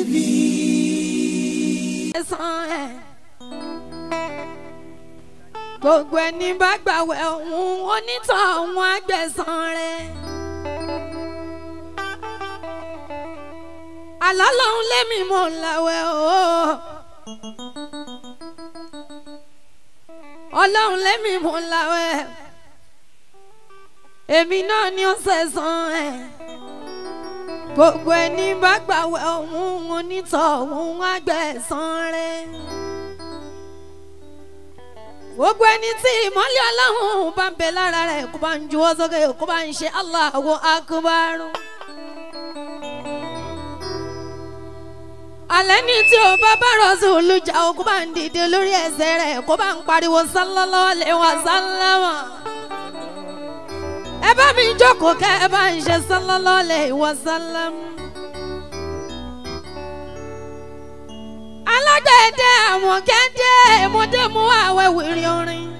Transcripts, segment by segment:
tèmi. ẹ̀sán ẹ̀. gbogbo ẹni bá gbàwẹ̀ òun onítọ̀ òun àgbẹ̀sán rẹ̀. àlọ́ lòun lémi mò ń làwẹ̀ o. ọlọ́run lémi mò ń làwẹ̀. èmi náà ni ó sẹ̀sán ẹ̀ gbogbo ẹni bá gbàwẹ̀ òun onítọ̀ òun àgbẹ̀sán rẹ̀. gbogbo ẹni tí ìmọ̀lẹ́ ọlọ́run bá ń bẹ lára rẹ̀ kó bá ń juwọ́ sókè kó bá ń ṣe Allahu Akbar. alẹ́ ní tí o bá bá rọ̀sùn olùjà o kó bá ń dìde lórí ẹsẹ̀ rẹ̀ kó bá ń pariwo sallallahu alaihi wasallam ẹ bá mi jókòó kẹ ẹ bá ń ṣe sallallahu alaihi wasallam. alágbẹ̀dẹ àwọn gẹ́dẹ́ mọ́dé mú àwẹ̀ wìrì orin.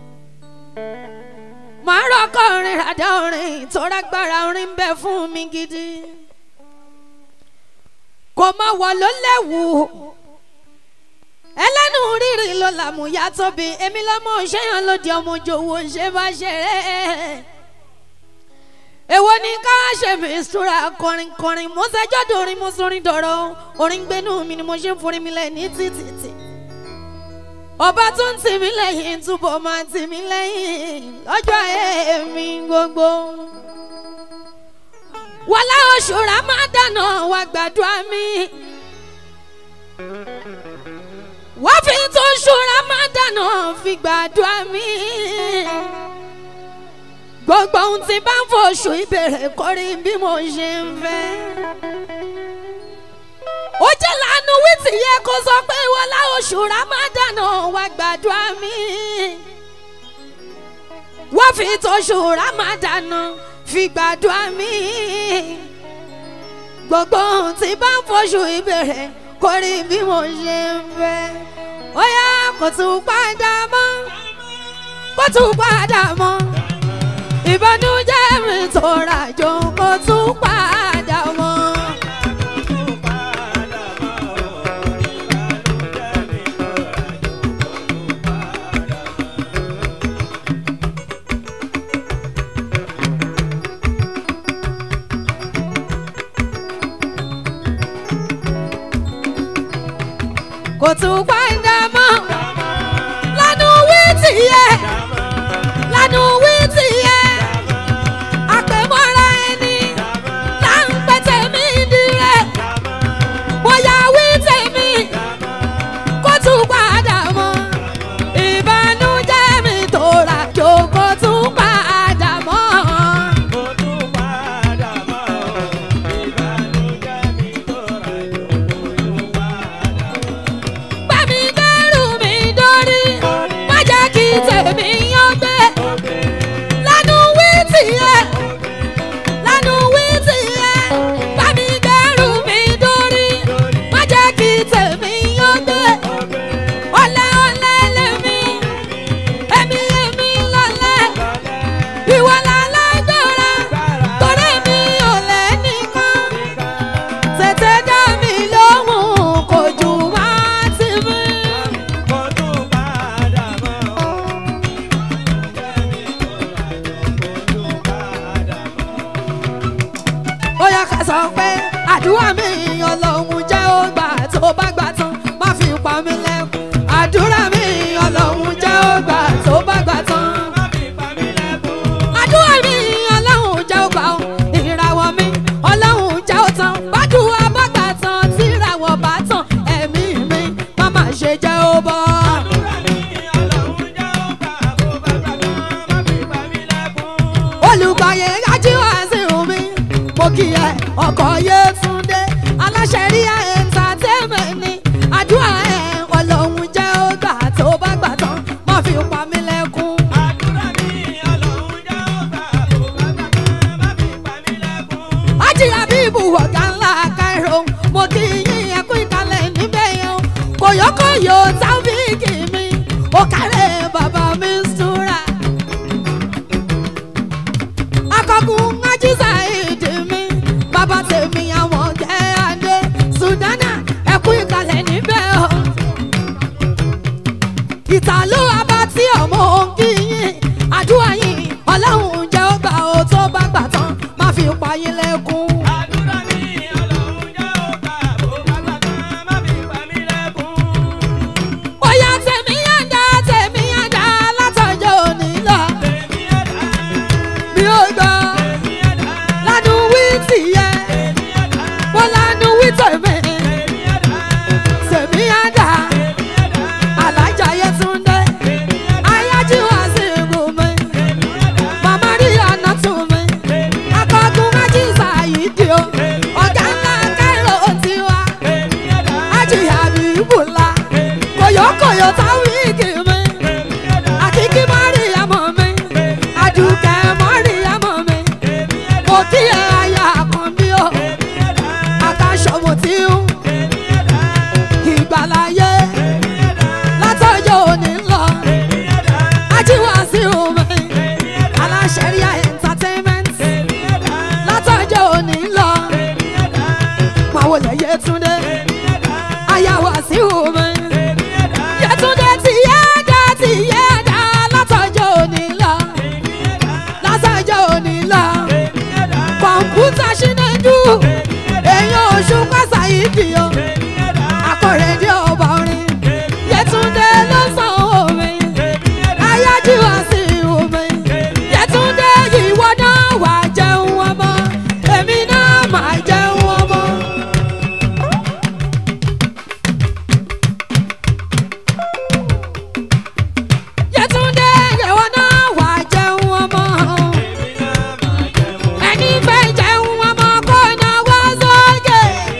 màá rọ́kọ̀ orin ràdá orin tó rágbára orin bẹ fún mi gidi. kò má wọ̀ ló léwu ẹlẹ́nu rírì ló làmúyá tóbi èmi lọ́mọ ṣẹ́yàn lòdì ọmọ òjòwò ṣe bá ṣeré èwo ni ká ṣe mi ìṣúra kọrin kọrin mo ṣẹjọ́ dorin mo sorin dọ̀rọ̀ orin gbénú mi ni mo ṣe ń forin mi lẹ̀ ní títìtì ọba tó ń tì mí lẹ́yìn túbọ̀ máa tì mí lẹ́yìn lọ́jọ́ èmi gbogbo wàlá oṣù Ramadan wá gbàdúrà mi wọ́n fi tó oṣù Ramadan fi gbàdúrà mi gbogbo ohun tí bá ń fòṣù ìbèrè kọrí bí mo ṣe ń fẹ́. ó jẹ́ lánàá wíìtì yẹ kó sọ pé wọlá oṣù Ramadan wá gbàdúrà mi. wọ́n fi tóṣù Ramadan fi gbàdúrà mi. gbogbo ohun tí bá ń fòṣù ìbèrè kọrí bí mo ṣe ń fẹ́. ó yá kó tún padà mọ́ kó tún padà mọ́ ìbànújẹ́ mi tó rajò kó tún padà mọ́. kò tún padà mọ́ lánàá wí tìyẹ lánàá wí tìyẹ àpèmọ́ra ẹni là ń pẹ́ tèmi dirẹ̀ bóyá wí tèmi kó tún padà mọ́ ìbànújẹ́ mi tó rà jò kó tún padà mọ́. bá mi dẹ́rù mi dórí má jẹ́ kí tèmi yán gbé lánàá wí tìyẹ lánàá wí tìyẹ bá mi dẹ́rù mi dórí má jẹ́ kí tèmi yán gbé ọ̀lẹ ọ̀lẹ lèmi èmi èmi lọ́lẹ̀ ìwọ lálágbára torí mi ò lẹ́nìkan tètè dá mi lóhùn kò jù wá sí mi. ó yá ká sọ pé àdúrà mi ọlọ́run jẹ́ ó gbà tó bá gbà tán má fi pa mí lẹ́kùn àdúrà mi ọlọ́run jẹ́ ó gbà tó bá gbà tán. àdúrà mi ọlọ́run jẹ́ ó gbà ó ìràwọ̀ mi ọlọ́run jẹ́ ó tán bàdúrà bá gbà tán tí ìràwọ̀ bá tán ẹ̀mí mi má má ṣe jẹ́ ó bọ́. olùgbàyè ajíwá sí omi mo kì í ẹ ọkọ Yétúndé aláṣẹ rí entertainment ni àdúrà ẹ ọlọ́run jẹ́ ó gbà tó bá gbà tán má fi pa mí lẹ́kún. ajíyà bíbù ọ̀gá ńlá Cairo mo kì í yín ẹkú ìkàlẹ̀ níbẹ̀ yẹn o kòyókòyó tábìkì mi ó kárẹ̀ bàbá mi súra akọkùn ajísà èdè mi bàbá tèmi àwọn jẹ́ adé sùdánà ayọ̀ táwíìkì mi àkíkí mọ́ríyàmọ̀ mi àdùkẹ́ mọ́ríyàmọ̀ mi mo kí ẹ aya àkànbí o àkàṣọ̀mù tí ń ìgbàláyé látọjọ́ òní lọ ajíwàsí omi aláṣẹríà entertainment látọjọ́ òní lọ pàwọ́ lẹ́yẹ túndé ayáwàsí omi yẹtúndé ti yẹ dá ti yẹ dá látọjọ́ òní lọ látọjọ́ òní lọ kọ̀ǹpútà ṣínájú èèyàn oṣù pàṣà yìí dì o akọ̀rẹ́dẹ́ ọba orin yẹtúndé ló san omi ayájú wá sí omi yẹtúndé ìwọ náà wà jẹun ọmọ èmi náà máa jẹun ọmọ. yẹtúndé ìwọ náà wà jẹun ọmọ ẹni fẹ́ jẹun ọmọ kó náwó sókè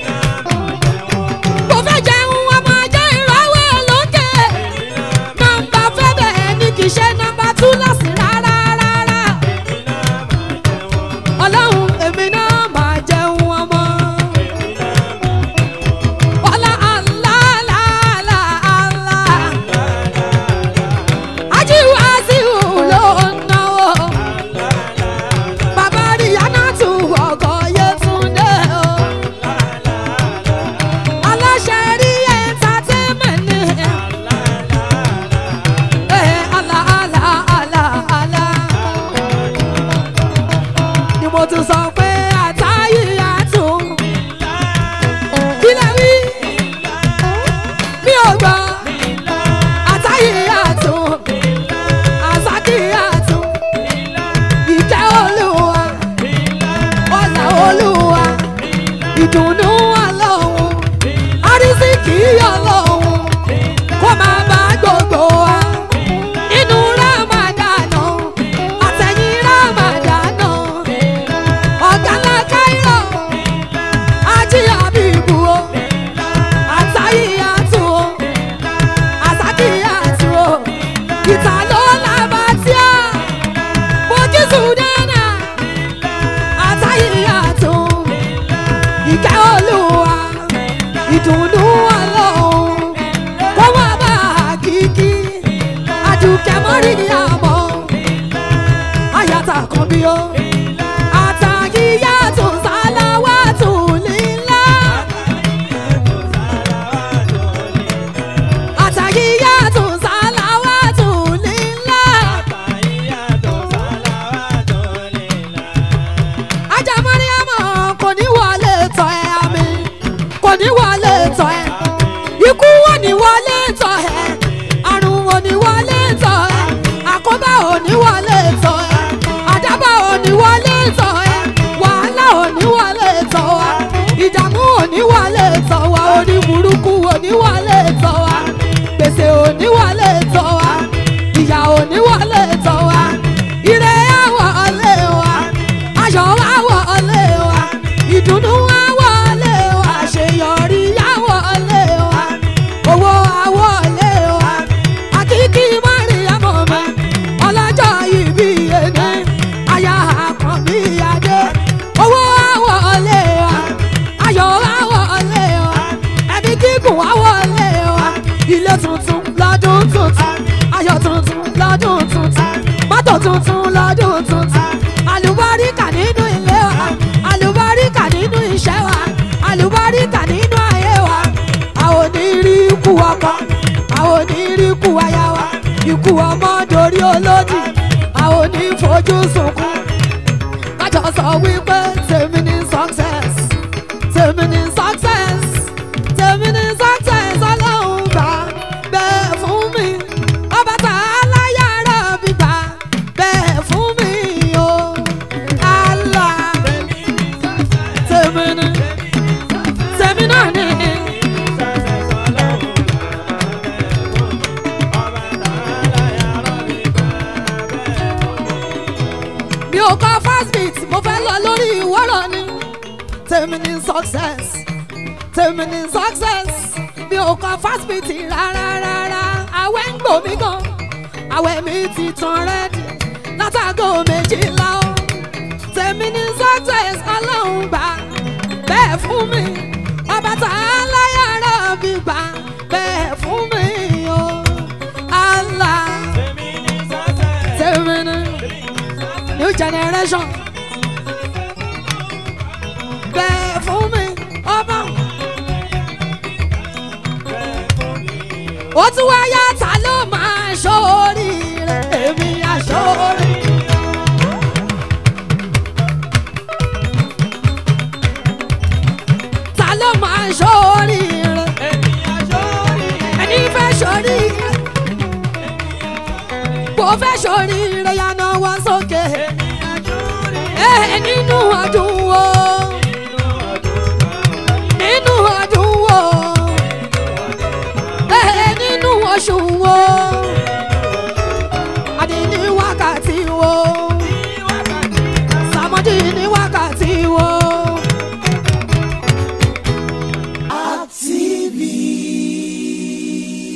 kò fẹ́ jẹun ọmọ jẹ́ ìrọ̀wé lókè nọmba fẹ́ bẹ́ẹ̀ ni kì í ṣe nọmba tú lọ́sìn rárá rárá ọlọ́run èmi náà máa jẹun ọmọ. Ọlá aláàlá àlá. Ajíwá sí ló ń náwó. Bàbá Ríyáná tún ọkọ̀ Yétúndé o. Aláṣẹ rí entertainment ni. Eh, àlá, àlá, àlá, àlá. Ni mo tún sọ pé àtàyè àtún. Kí lẹ wí? Mi ò gbọ́. Àtàyè àtún. Àsákì àtún. Ìkẹ́ Olúwa. Ọlá Olúwa. Ìdùnnú Ọlọ́run. Àrísìkí Ọlọ́run. Kó máa bá gbogbo wa. Inú Rámàdánà. Àtẹ̀yìn Rámàdánà. Ọ̀gá ńlá Káírọ̀. Ají Àbíbù o. Àtàyè àtún o. Àsákì àtún o. Ìta ló làbàtíà. Bókí Sùdánà. Àtàyè àtún. Ìkẹ́ Olúwa. Ìdùnnú Ọlọ́run. Kó wá bá àkíkí. Àdùkẹ́ mọ́ríyàmọ́. Àyàtà kan bí ó. Àtàyíyàtò sálàwàtò lílá. Àtàyíyàtò sálàwàtò lílá. Ajá Mọ́ríyàmọ́ kò ní wọlé tọ́ ẹ àmì. Kò ní wọlé tọ́ ẹ. Ikú wò ní wọlé tọ́ ẹ. Àrùn wò ní wọlé tọ́ ẹ. Àkóbá ò ní wọlé tọ́ ẹ. Àdábà ò ní wọlé tọ́ ẹ. Wàhálà ò ní wọlé tọ́ wa. Ìdààmú ò ní wọlé tọ́ wa. Orí burúkú ò ní wọlé tọ́ wa. Gbèsè ò ní wọlé tọ́ wa. Ìyà ò ní wọlé tọ́ wa. Ire àwọ̀ ọ̀lẹ́ wa. Ayọ̀ àwọ̀ ọ̀lẹ́ wa. Ìdùnnú àwọ̀ ọ̀lẹ́ wa. Àṣeyọrí àwọ̀ ọ̀lẹ́ wa. Owó àwọ̀ ọ̀lẹ́ wa. Àkíkí Mọ́ríyámọ̀ mi. Ọlọ́jọ́ ìbí ẹni. Aya àkànbí adé. Owó àwọ̀ ọ̀lẹ́ wa. Ayọ̀ àwọ̀ ọ̀lẹ́ wa. Ẹbí gígùn àwọ̀ ọ̀lẹ́ wa. Ilé tuntun lọ́dún tuntun. Ayọ̀ tuntun lọ́dún tuntun. Mọ́tò tuntun lọ́dún tuntun. Àlùbáríkà nínú ilé wa. Àlùbáríkà nínú iṣẹ́ wa. Àlùbáríkà nínú ayé wa. Àwọn onírí ikú ọkọ. Àwọn onírí ikú aya wa. Ikú ọmọ dorí olódì. Àwọn onífojú sunkún. Kájọ sọ wípé tèmi ní success. Tèmi ní success. Tèmi ní success ọlọ́run gbà bẹ́ẹ̀ fún mi. Ọba tá a láyàrá mi gbà bẹ́ẹ̀ fún mi o. Allah tèmi ní tèmi náà ní. mi ò kọ́ fast beat mo fẹ́ lọ lórí ìwọ́rọ̀ ni. tèmi ní success tèmi ní success mi ò kọ́ fast beat rárá rárá àwẹ̀ ń gbò mí gan àwẹ̀ mi ti tán rẹ́dì látàgò méjìlá o tèmi ní success ọlọ́run gbà bẹ́ẹ̀ fún mi ọba tá a láyàrá bí gbà bẹ́ẹ̀ fún mi o Allah tèmi ní new generation bẹ́ẹ̀ fún mi ọba ó tún wá yá ta ló máa ṣoríire èmi àṣorí. ta ló máa ṣoríire ẹni fẹ́ ṣoríire kò fẹ́ ṣoríire yànnà wá sókè ẹ nínú ọdún